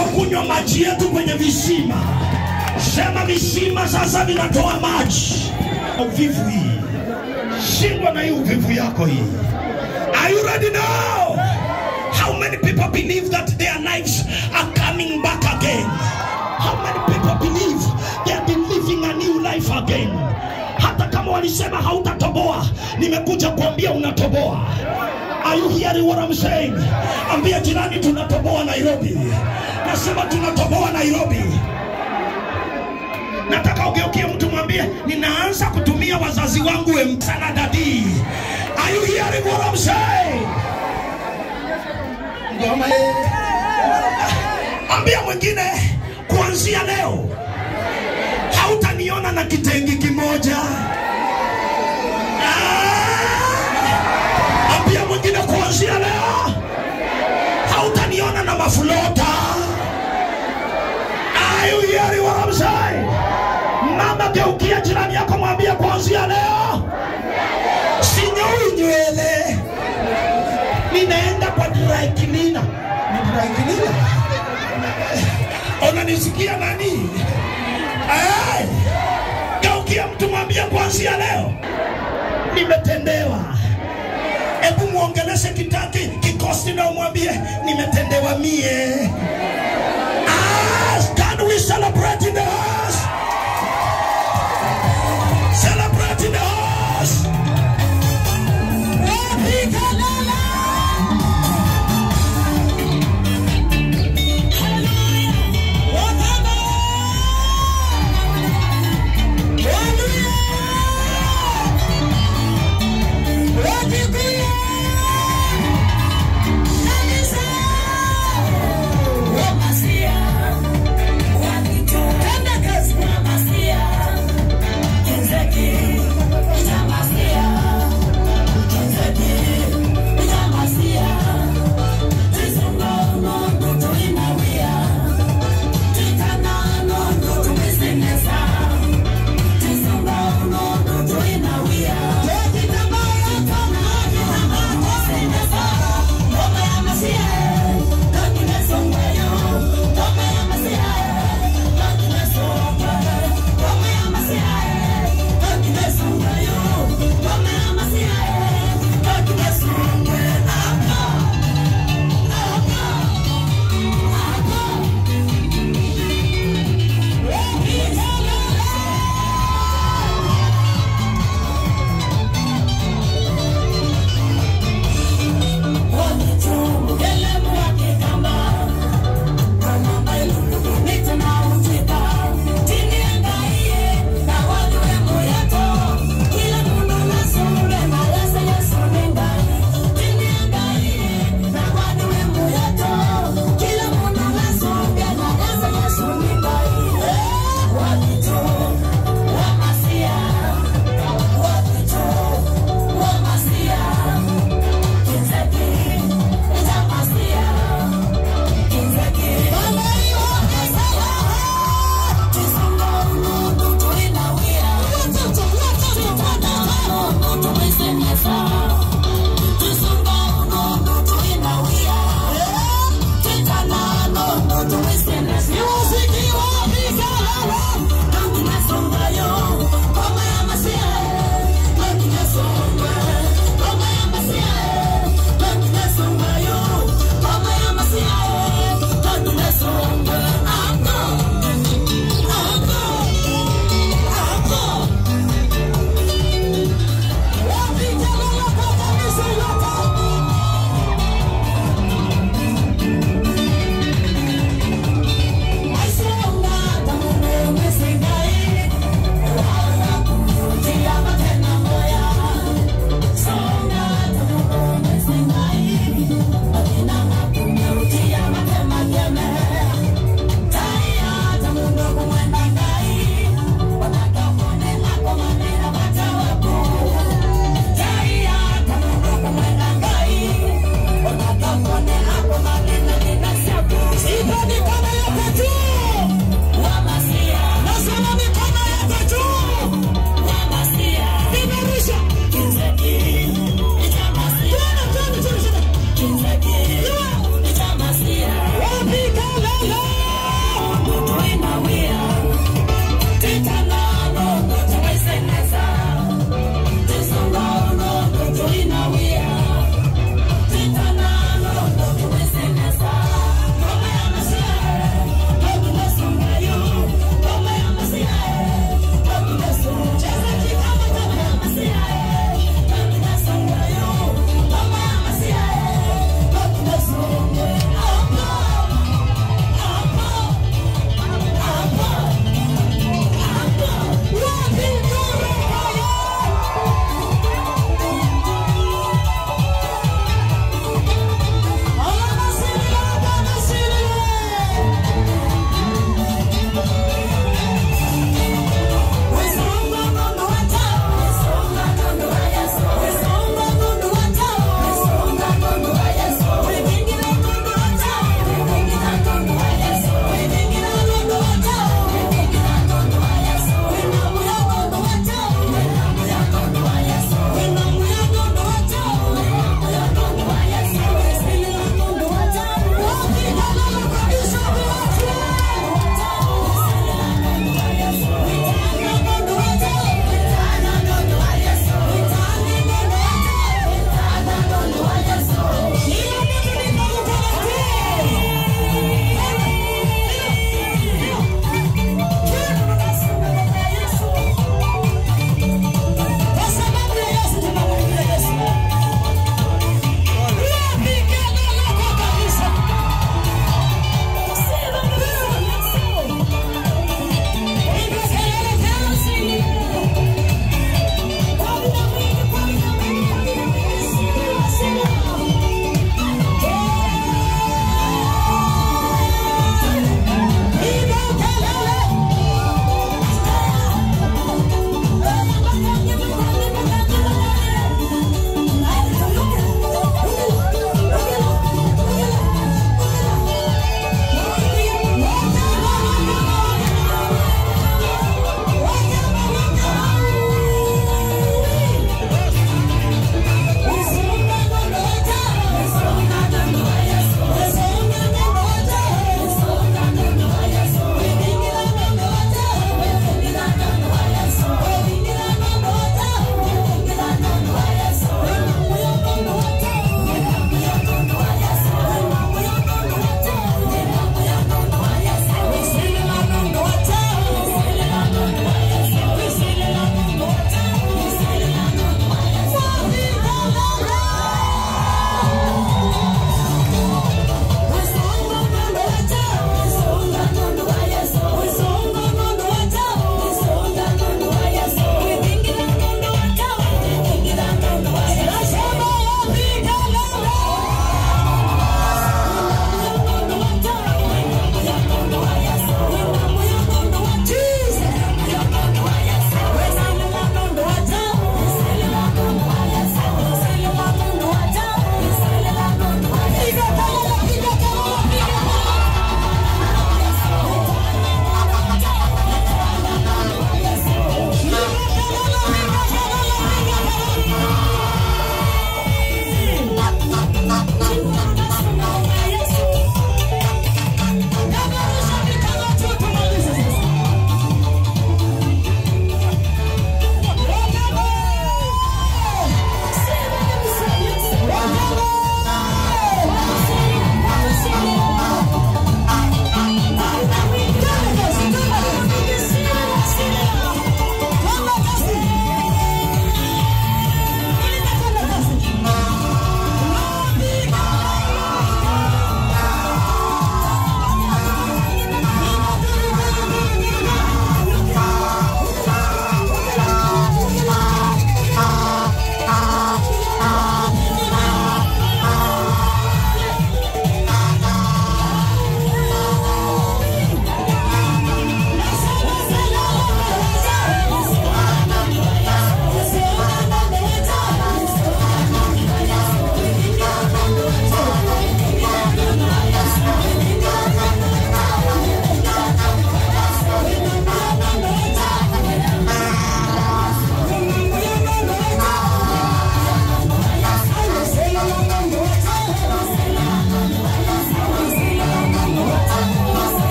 tunapokunywa maji yetu kwenye visima, sema visima sasa vinatoa maji. Uvivu hii, shindwa na hii uvivu yako hii. Are you ready now? How many people believe that their lives are coming back again? How many people believe they are living a new life again? Hata kama walisema hautatoboa, nimekuja kuambia unatoboa. Are you hearing what I'm saying? Ambia jirani tunatoboa Nairobi. Nasema tunatoboa Nairobi. Nataka ugeukie mtu mwambie ninaanza kutumia wazazi wangu emsana dadi. Are you hearing what I'm saying? Ngoma ye. Ambia mwingine kuanzia leo hautaniona na kitengi kimoja. Ah! Ambia mwingine kuanzia leo hautaniona na mafulota. Are you hearing what I'm saying? Mama, geukia jirani yako, mwambie kuanzia leo sinyoi nywele, ninaenda kwa dry cleaner. Ni dry cleaner? Unanisikia nani? Hey! Geukia mtu mwambie kuanzia leo nimetendewa. Hebu muongeleshe kitaki kikosi na umwambie nimetendewa mie.